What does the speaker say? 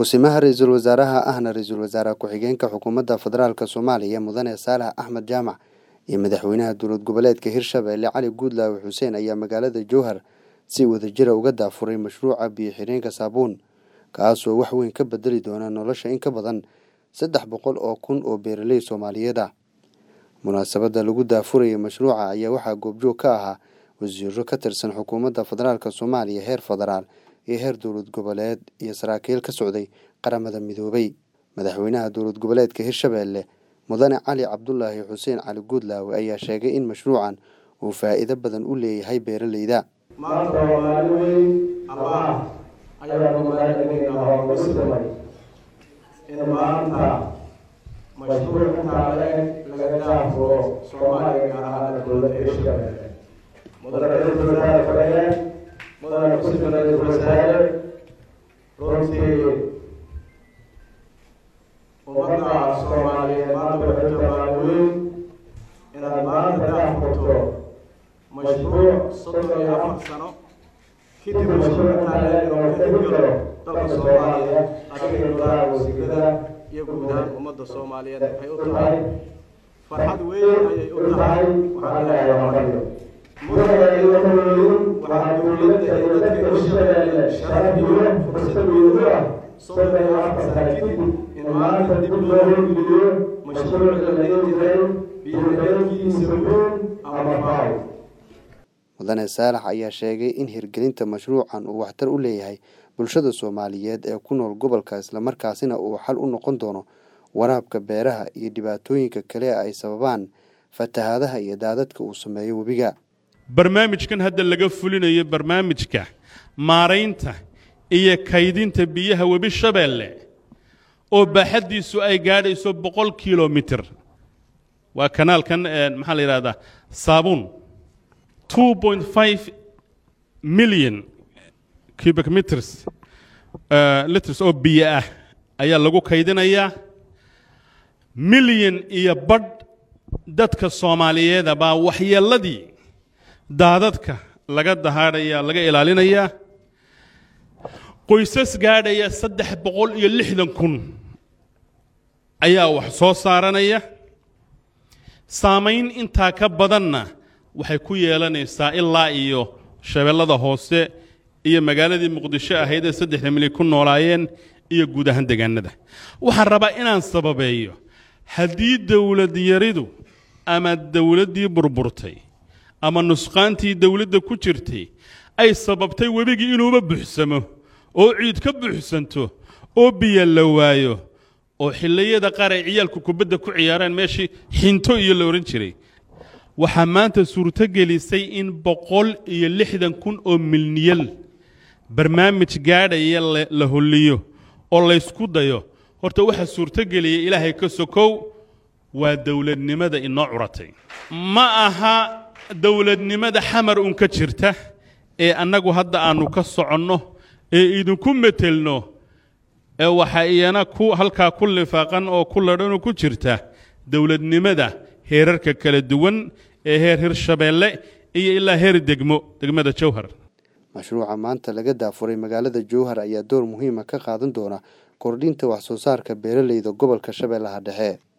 ku-simaha ra-iisul wasaaraha ahna ra-iisul wasaare ku-xigeenka xukuumadda federaalk soomaaliya mudane saalax axmed jaamac iyo madaxweynaha dowlad goboleedka hirshabelle cali guudlaawe xuseen ayaa magaalada jowhar si wadajira uga daafuray mashruuca biyo xireenka saabuun kaasoo wax weyn ka bedeli doona nolosha in ka badan saddex boqol oo kun oo beeraley soomaaliyeed ah munaasabadda lagu daafurayay mashruuca ayaa waxaa goobjoog ka ahaa wasiiro ka tirsan xukuumadda federaalk soomaaliya heer federaal iyo heer dowlad goboleed iyo saraakiil ka socday qaramada midoobay madaxweynaha dowlad goboleedka hirshabelle mudane cali cabdulaahi xuseen cali guudlaawe ayaa sheegay in mashruucan uu faa'iido badan u leeyahay beeraleyda maanta waa maalin weyn ama ayaanu magaaladaynaa hoogusitamay in maanta mashruuc intaa leeg laga daafuro soomaaliya gaar ahaan dowladda hirshabelle mudane ra-iisul wasaare ku-xigeen mudane ku-sima ra-iisul wasaare runtii ummadda soomaaliyeed maanta waxay tamaan weyn inaad maanta daafurto mashruuc soddon iyo afar sano kadib mashruuc intaa leeg inuu ka hirgalo dalka soomaaliya adiga golaha wasiirada iyo guud ahaan ummadda soomaaliyeed waxay u tahay farxad weyn ayay u tahay waxaan leeyahay mariyo mudane iyo hooyin waxaa dowladda iyo dadka hirshabelle sharaf iyo fursad weyn u ah soddon iyo afar sano kadib in maanta dib loo hirgeliyo mashruucii la dhihi jiray biyo xireenkiisa weyn ama faaw mudane saalax ayaa sheegay in hirgelinta mashruucan uu waxtar u leeyahay bulshada soomaaliyeed ee ku nool gobolka islamarkaasina uu xal u noqon doono waraabka beeraha iyo dhibaatooyinka kale ay sababaan fatahaadaha iyo daadadka uu sameeyo webiga barnaamijkan hadda laga fulinayo barnaamijka maaraynta iyo kaydinta biyaha webi shabeelle oo baaxaddiisu ay gaadhayso boqol kilomitir waa kanaalkan maxaa la yidhahdaa saabuun two point five million cubic meters liters oo biyo ah ayaa lagu kaydinayaa milyan iyo badh dadka soomaaliyeeda baa waxyeelladii daadadka laga dahaadhaya laga ilaalinayaa qoysas gaadhaya saddex boqol iyo lixdan kun ayaa wax soo saaranaya saamayn intaa ka badanna waxay ku yeelanaysaa ilaa iyo shabeellada hoose iyo magaaladii muqdisho ahayd ee saddexda milyan ku noolaayeen iyo guud ahaan degaanada waxaan rabaa inaan sababeeyo haddii dowlad yaridu ama dowladdii burburtay ama nusqaantii dowladda ku jirtay ay sababtay webigii inuuba buuxsamo oo ciid ka buuxsanto oo biyo la waayo oo xilliyada qaar ay ciyaalku kubadda ku ciyaaraan meeshii xinto iyo la odhan jiray waxaa maanta suurto gelisay in boqol iyo lixdan kun oo milniyal barnaamij gaadhaya la holliyo oo laysku dayo horta waxaa suurto geliyay ilaahay ka sokow waa dowladnimada inoo curatay ma aha dowladnimada xamar un ka jirta ee annagu hadda aannu ka soconno ee idinku metelno ee waxaa iyana ku halkaa ku lifaaqan oo ku ladhanoo ku jirta dowladnimada heerarka kala duwan ee heer hirshabeelle iyo ilaa heer degmo degmada jowhar mashruuca maanta laga daafuray magaalada jowhar ayaa door muhiima ka qaadan doona kordhinta wax soo saarka beeraleyda gobolka shabeellaha dhexe